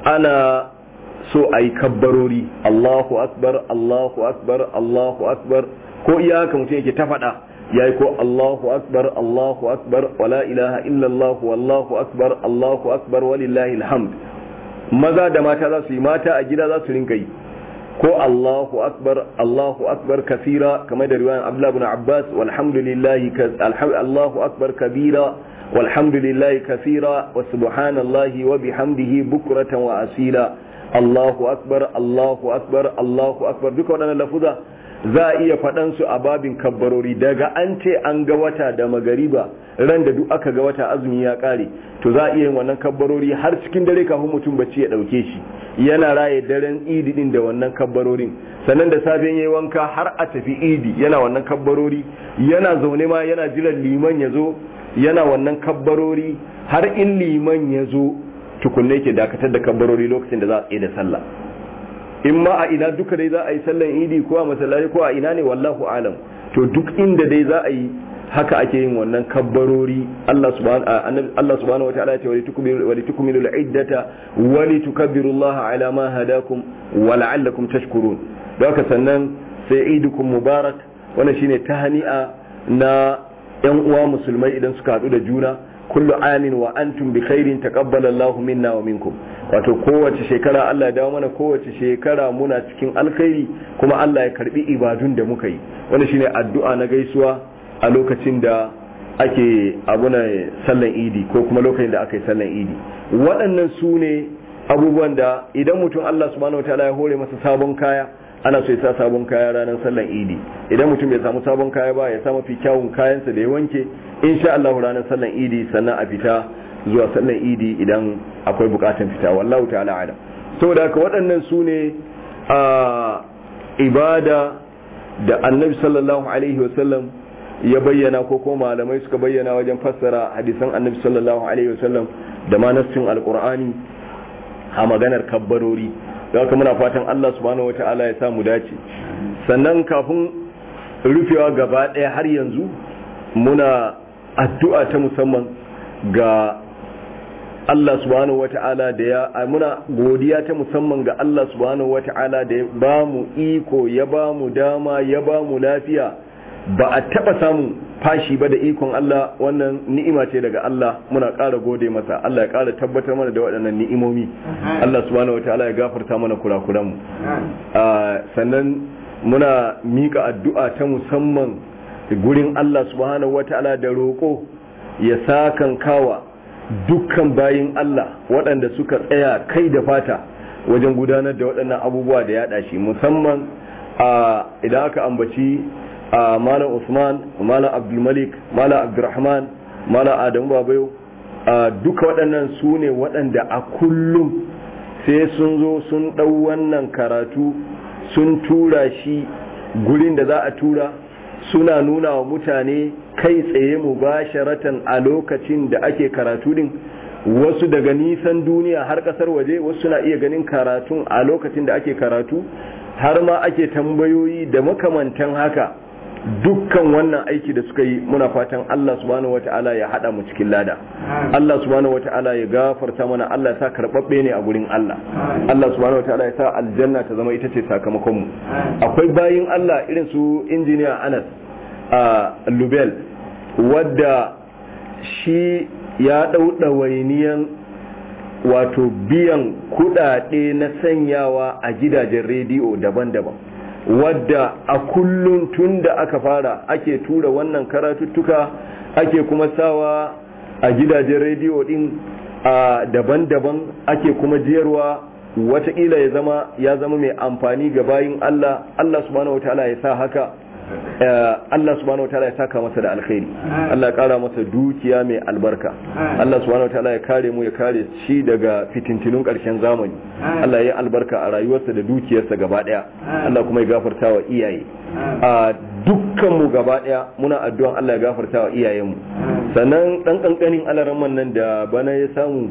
ana so ayi kabbarori Allahu akbar Allahu akbar Allahu akbar ko iya haka mutum yake ta faɗa yayi ko Allahu akbar Allahu akbar wa la ilaha illa Allah wallahu akbar Allahu akbar walillahi alhamd maza da mata za su yi mata a gida za su rinka yi ko Allahu akbar Allahu akbar kasira kamar da riwayan Abdullah ibn Abbas walhamdulillahi Allahu akbar kabira walhamdulillahi kasira wa subhanallahi wa bihamdihi bukratan wa asila Allahu akbar Allahu akbar Allahu akbar duka waɗannan lafuza za a iya faɗan su a babin kabbarori daga an ce an ga wata da magariba ran da duk aka ga wata azumi ya ƙare to za a iya yin wannan kabbarori har cikin dare kafin mutum bacci ya ɗauke shi yana raye daren idi din da wannan kabbarorin sannan da safen yayi wanka har a tafi idi yana wannan kabbarori yana zaune ma yana jiran liman ya zo yana wannan kabbarori har in liman ya zo tukunne ke dakatar da kabbarori lokacin da za a tsaye da sallah in ma a ina duka dai za a yi sallan idi ko a masallaci ko a ina ne wallahu alam to duk inda dai za a yi haka ake yin wannan kabbarori Allah subhanahu Allah subhanahu wataala ya ce wa litukmilu al-iddata wa litukabbiru Allah ala ma hadakum wa la'allakum tashkurun don haka sannan sai idukum mubarak wannan shine tahani'a na yan uwa musulmai idan suka hadu da juna kullu amin wa antum bi khairin taqabbala Allah minna wa minkum wato kowace shekara Allah ya dawo mana kowace shekara muna cikin alkhairi kuma Allah ya karbi ibadun da muka yi wannan shine addu'a na gaisuwa a lokacin da ake abuna sallan idi ko kuma lokacin da aka yi sallan idi waɗannan su ne abubuwan da idan mutum Allah subhanahu wataala ya hore masa sabon kaya ana so ya sa sabon kaya ranar sallan idi idan mutum bai samu sabon kaya ba ya sa mafi kyawun kayansa da ya wanke insha Allah ranar sallan idi sannan a fita zuwa sallan idi idan akwai bukatan fita wallahu ta'ala ala saboda haka waɗannan su ne a ibada da annabi sallallahu alaihi wasallam ya bayyana ko kuma malamai suka bayyana wajen fassara hadisan annabi sallallahu alaihi wasallam da ma nassin alqur'ani a maganar kabbarori da haka muna fatan Allah subhanahu wataala ya samu dace sannan kafin rufewa gaba ɗaya har yanzu muna addu'a ta musamman ga Allah subhanahu wata'ala da ya muna godiya ta musamman ga Allah subhanahu wata'ala da ya ba mu iko ya ba mu dama ya ba mu lafiya ba a taba samun fashi ba da ikon Allah wannan ni'ima ce daga Allah muna ƙara gode masa Allah ya ƙara tabbatar mana da waɗannan ni'imomi Allah subhanahu wata'ala ya gafarta mana kurakuranmu sannan muna mika addu'a ta musamman gurin Allah subhanahu wata'ala da roƙo ya sakan kawa dukkan bayin Allah waɗanda suka tsaya kai da fata wajen gudanar da waɗannan abubuwa da yaɗa shi musamman idan aka ambaci malam Usman malam Abdulmalik malam Abdulrahman malam Adamu Babayo duka waɗannan su ne waɗanda a kullum sai sun zo sun ɗau wannan karatu sun tura shi gurin da za a tura suna nuna wa mutane kai tsaye mu basharatan a lokacin da ake karatu din wasu daga nisan duniya har kasar waje wasu suna iya ganin karatun a lokacin da ake karatu har ma ake tambayoyi da makamantan haka dukkan wannan aiki da suka yi muna fatan Allah subhanahu wata'ala ya hada mu cikin lada Allah subhanahu wata'ala ya gafarta mana Allah ya sa karbabbe ne a gurin Allah Allah subhanahu wata'ala ya sa aljanna ta zama ita ce sakamakon mu akwai bayin Allah irin su injiniya Anas a Lubel wadda shi ya dau dawainiyan wato biyan kudade na sanyawa a gidajen rediyo daban-daban wadda a kullum tun da aka fara ake tura wannan karatuttuka ake kuma sawa a gidajen rediyo din a daban-daban ake kuma jiyarwa wataƙila ya zama ya zama mai amfani ga bayin Allah Allah subhanahu wataala ya sa haka Allah subhanahu wataala ya saka masa da alkhairi Allah ya kara masa dukiya mai albarka Allah subhanahu wataala ya kare mu ya kare shi daga fitintinun karshen zamani Allah ya albarka a rayuwarsa da dukiyarsa gaba daya Allah kuma ya gafarta wa iyaye a dukkan mu gaba daya muna addu'an Allah ya gafarta wa iyayenmu sannan dan kankanin alaramman nan da bana ya samu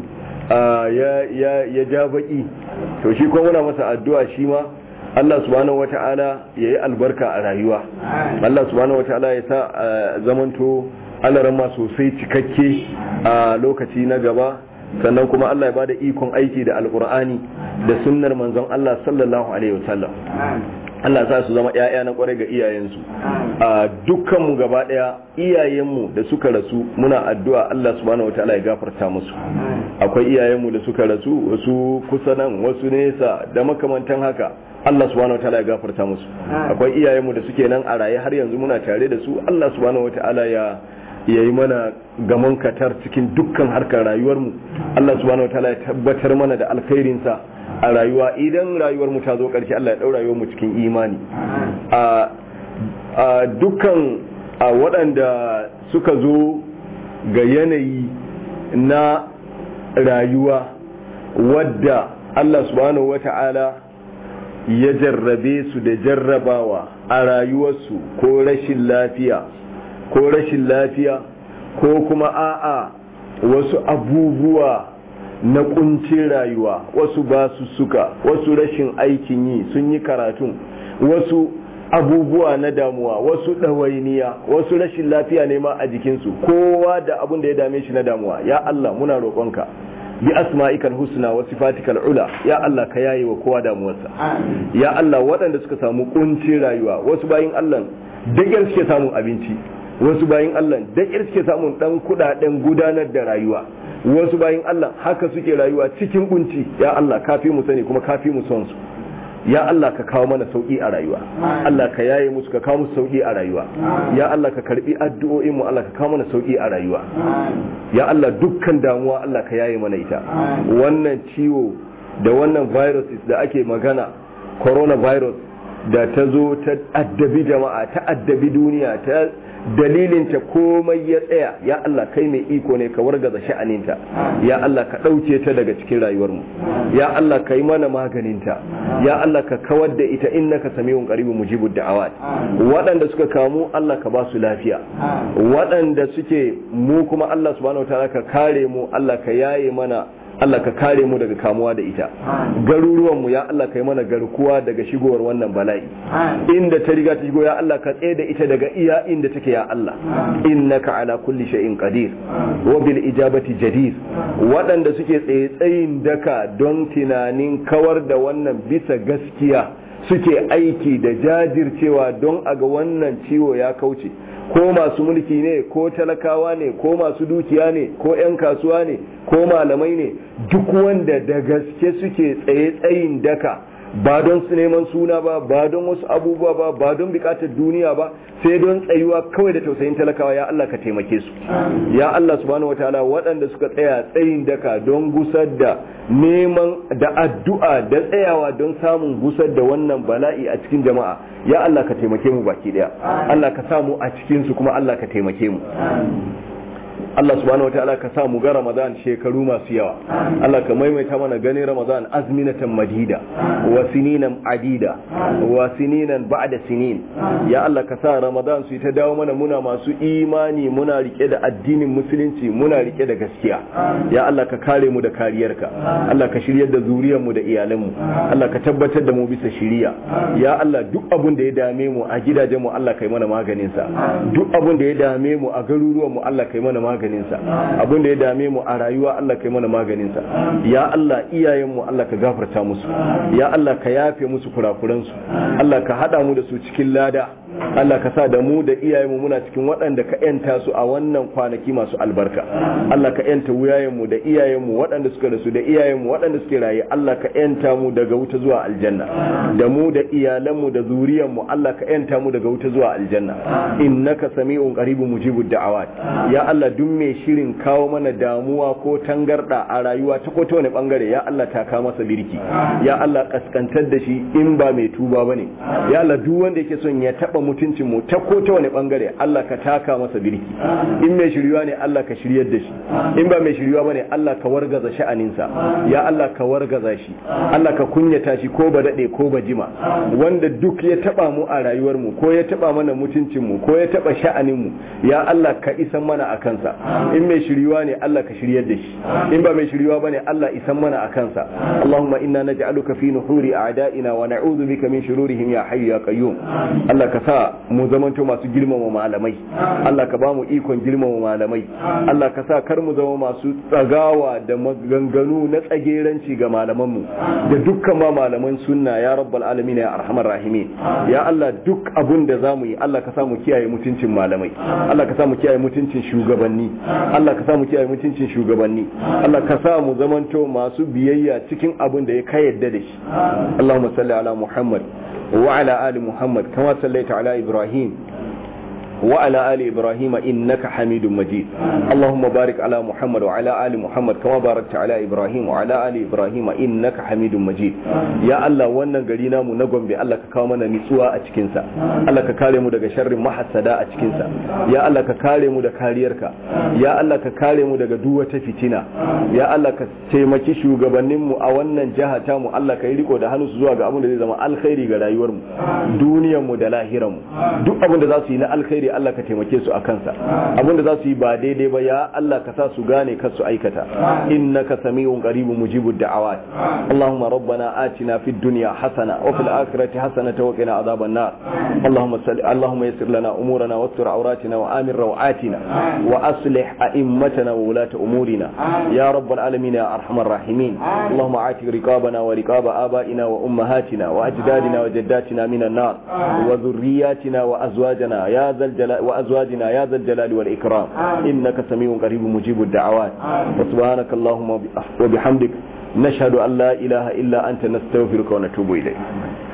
ya ja baki to shi kuma muna masa addu'a shi ma Allah subhanahu wata'ala ya yi albarka a rayuwa Allah subhanahu wata'ala ya sa zamanto alarama sosai cikakke a lokaci na gaba sannan kuma Allah ya bada ikon aiki da alkur'ani da sunnar manzon Allah sallallahu alaihi wasallam Allah sa su zama ‘ya'ya na kwarai ga iyayensu a dukkanmu gaba ɗaya iyayenmu da suka rasu muna addu'a Allah subhanahu wataala ya gafarta musu akwai iyayenmu da suka rasu wasu kusa nan wasu nesa da makamantan haka Allah subhanahu wataala ya gafarta musu akwai iyayenmu da suke nan a raye har yanzu muna tare da su Allah subhanahu wataala ya ya yi mana gamon katar cikin dukkan harkar rayuwarmu Allah subhanahu wataala ya tabbatar mana da alkhairinsa a rayuwa idan rayuwar mu ta zo ƙarshe Allah ya ɗau rayuwar mu cikin imani a dukkan waɗanda suka zo ga yanayi na rayuwa wadda Allah subhanahu wata'ala ya jarrabe su da jarrabawa a rayuwarsu ko rashin lafiya ko rashin lafiya ko kuma a'a wasu abubuwa na kuncin rayuwa wasu ba su suka wasu rashin aikin yi sun yi karatun wasu abubuwa na damuwa wasu ɗawainiya wasu rashin lafiya ne ma a jikinsu kowa da abin da ya dame shi na damuwa ya Allah muna roƙonka bi asma'ikal husna wa sifatikal ula ya Allah ka yaye wa kowa damuwarsa ya Allah waɗanda suka samu kuncin rayuwa wasu bayin Allah dagyar suke samun abinci wasu bayin Allah dagyar suke samun dan kudaden gudanar da rayuwa wasu bayin Allah haka suke rayuwa cikin kunci ya Allah kafi mu sani kuma kafi mu son su ya Allah ka kawo mana sauki a rayuwa Allah ka yaye musu ka kawo musu sauki a rayuwa ya Allah ka karbi addu'o'in mu Allah ka kawo mana sauki a rayuwa ya Allah dukkan damuwa Allah ka yaye mana ita wannan ciwo da wannan viruses da ake magana coronavirus da ta zo ta addabi jama'a ta addabi duniya ta dalilinta komai ya tsaya ya Allah kai mai iko ne ka wargaza sha'aninta ya Allah ka ɗauke ta daga cikin rayuwarmu ya Allah ka yi mana maganinta ya Allah ka kawar da ita innaka samiyun qaribun mujibud da'awat waɗanda suka kamu Allah ka ba su lafiya waɗanda suke mu kuma Allah subhanahu wataala ka kare mu Allah ka yaye mana Allah ka kare mu daga kamuwa da ita garuruwan mu ya Allah kai mana garkuwa daga shigowar wannan bala'i inda ta riga ta shigo ya Allah ka tsaye da ita daga iya inda take ya Allah innaka ala kulli shay'in qadir wa bil ijabati jadir waɗanda suke tsaye tsayin daka don tunanin kawar da wannan bisa gaskiya suke aiki da jajircewa don a ga wannan ciwo ya kauce ko masu mulki ne ko talakawa ne ko masu dukiya ne ko 'yan kasuwa ne ko malamai ne duk wanda da gaske suke tsaye tsayin daka ba don su neman suna ba ba don wasu abubuwa ba ba don bukatar duniya ba sai don tsayuwa kawai da tausayin talakawa ya Allah ka taimake su ya Allah subhanahu wataala waɗanda suka tsaya tsayin daka don gusar da neman da addu'a da tsayawa don samun gusar da wannan bala'i a cikin jama'a ya Allah ka taimake mu baki daya Allah ka samu a cikin su kuma Allah ka taimake mu Allah subhanahu wataala ka sa mu ga Ramadan shekaru masu yawa Allah ka maimaita mana ganin Ramadan azminatan madida wa sininan adida wa sininan ba'da sinin ya Allah ka sa Ramadan su ta dawo mana muna masu imani muna rike da addinin musulunci muna rike da gaskiya ya Allah ka kare mu da kariyarka Allah ka shiryar da zuriyar mu da iyalan mu Allah ka tabbatar da mu bisa shiriya ya Allah duk abun da ya dame mu a gidajen mu Allah kai mana maganin sa duk abun da ya dame mu a garuruwan mu Allah kai mana maganin sa abun da ya dame mu a rayuwa Allah kai mana maganin sa ya Allah iyayen mu Allah ka gafarta musu ya Allah ka yafe musu kurakuran su Allah ka hada mu da su cikin lada Allah ka sa da mu da iyayenmu muna cikin waɗanda ka yanta su a wannan kwanaki masu albarka Allah ka yanta wuyayenmu da iyayenmu waɗanda suka rasu da iyayenmu waɗanda suke raye Allah ka yanta mu daga wuta zuwa aljanna da mu da iyalanmu da zuriyanmu Allah ka yanta mu daga wuta zuwa aljanna innaka sami'un qaribun mujibud da'awat ya Allah duk mai shirin kawo mana damuwa ko tangarda a rayuwa ta ko ta wani bangare ya Allah ta ka masa birki ya Allah kaskantar da shi in ba mai tuba bane ya Allah duk wanda yake son ya taba mutuncin mu ta ko ta wani bangare Allah ka taka masa birki in mai shiryuwa ne Allah ka shiryar da shi in ba mai shiryuwa bane Allah ka wargaza sha'aninsa ya Allah ka wargaza shi Allah ka kunyata shi ko ba dade ko ba jima wanda duk ya taba mu a rayuwar mu ko ya taba mana mutuncin mu ko ya taba sha'anin mu ya Allah ka isan mana a kansa in mai shiryuwa ne Allah ka shiryar da shi in ba mai shiryuwa bane Allah isan mana a kansa Allahumma inna naj'aluka fi nuhuri a'da'ina wa na'udhu bika min shururihim ya hayyu ya qayyum Allah ka sa mu zamanto masu girmama malamai Allah ka ba mu ikon girmama malamai Allah ka sa kar mu zama masu tsagawa da maganganu na tsageranci ga malamanmu da dukkan ma malaman sunna ya rabbal alamin ya arhamar rahimin ya Allah duk abun da zamu yi Allah ka sa mu kiyaye mutuncin malamai Allah ka sa mu kiyaye mutuncin shugabanni Allah ka sa mu kiyaye mutuncin shugabanni Allah ka sa mu zamanto masu biyayya cikin abun da ya ka yadda da shi Allahumma salli ala Muhammad وعلى آل محمد كما صليت على إبراهيم وعلى آل إبراهيم إنك حميد مجيد اللهم بارك على محمد وعلى آل محمد كما باركت على إبراهيم وعلى آل إبراهيم إنك حميد مجيد يا الله wannan gari namu na Gombe Allah ka kawo mana nitsuwa a cikin sa Allah ka kare mu daga sharrin mahassada a cikin sa ya Allah ka kare mu da kariyarka ya Allah ka kare mu daga duk wata fitina ya Allah ka taimaki shugabannin mu a wannan jiha ta mu Allah ka yi riko da hannu su zuwa ga abin da zai zama alkhairi ga rayuwar mu duniyar mu da lahirar mu duk abin da za su yi na alkhairi Allah ka taimake su a kansa abinda za su yi ba daidai ba ya Allah ka sa su gane kar su aikata innaka sami'un qaribun mujibud da'awat Allahumma rabbana atina fid dunya hasana wa fil akhirati hasanatan wa qina adhaban nar Allahumma salli Allahumma yassir lana umurana wastur awratina wa amir rawatina wa aslih a'immatana wa ulata umurina ya rabbal alamin ya arhamar rahimin Allahumma ati riqabana wa riqaba abaina wa ummahatina wa ajdadina wa jaddatina minan nar wa dhurriyyatina wa azwajana ya zal الجلال وأزواجنا يا ذا الجلال والإكرام إنك سميع قريب مجيب الدعوات وسبحانك اللهم وبحمدك نشهد أن لا إله إلا أنت نستغفرك ونتوب إليك